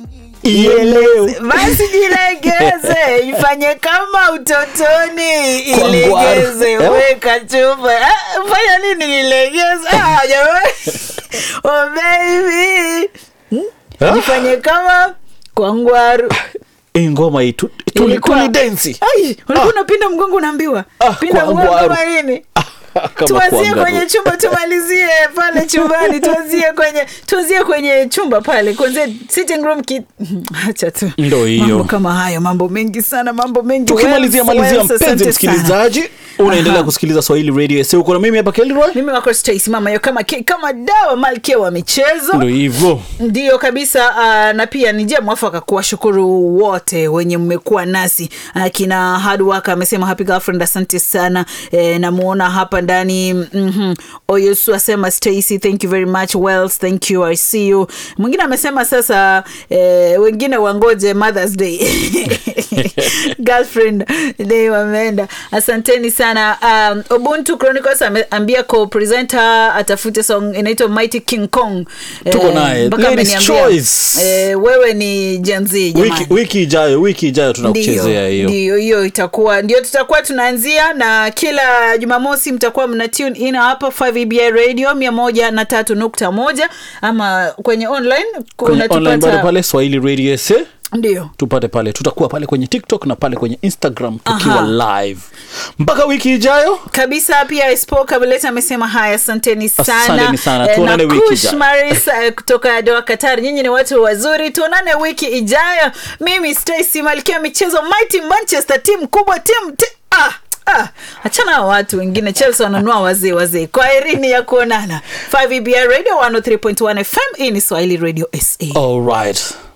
ielewe basi jilegeze ifanye kama utotoni Kwa ngwaro. ilegeze Eh? weka chupa Ah, fanya nini nilegeze Ah, jamani. oh baby Ah. ifanye kama kwa ngwaru hii ngoma hii tu- tuli- Ilikuwa- tulidensi Ai, ulikuwa unapinda mgongo unaambiwa Ah, pinda kwa mgongo ngwaru. kama nini Kama tuanzie kuangalia. kwenye chumba tumalizie pale chumbani tuanzie kwenye tuanzie kwenye chumba pale kuanzia sitting room ki... acha tu Ndo hiyo. mambo kama hayo mambo mengi sana mambo mengi tukimalizia Wells, malizia Wells, mpenzi asante msikilizaji unaendelea Aha. kusikiliza swahili radio sa uko na mimi hapa kelroy sana. mimi wako Stacy mama yo kama ke- kama dawa malkia wa michezo ndo hivyo ndio kabisa uh, na pia ni njia mwafaka kuwashukuru wote wenye mmekuwa nasi uh, kina hardwork amesema happy girlfriend asante sana eh, namuona hapa ndani mm-hmm. oyosu asema stacy thank you very much wells thank you i see you mwingine amesema sasa eh, wengine wangoje mothers day girlfriend day wameenda asanteni sana um, ubuntu chronicles ameambia co-presenter atafute song inaitwa mighty king kong Tuko Eh, naye. mpaka Ladies' ameniambia, choice. eh, wewe ni jenzi wiki, wiki ijayo wiki ijayo tunakuchezea hiyo ndio hiyo itakuwa ndio tutakuwa tunaanzia na kila jumamosi mtakuwa mna tune in hapa 5 radio mia moja na tatu nukta moja ama kwenye online kwenye online bado unatupata pale swahili radio sa ndio tupate pale tutakuwa pale kwenye tiktok na pale kwenye instagram tukiwa Aha. live mpaka wiki ijayo kabisa pia spo kabuleta amesema haya asanteni sana Asanteni sana. Eh, Tuonane na wiki Kush ijayo. Maris, eh, kutoka doa qatar nyinyi ni watu wazuri tuonane wiki ijayo mimi stacy malkia michezo mighty manchester timu kubwa timu ti ah, ah. achana na watu wengine chelsea wananua wazee wazee kwa erini ya kuonana 5 ebr radio 103.1 fm hii ni swahili radio sa all right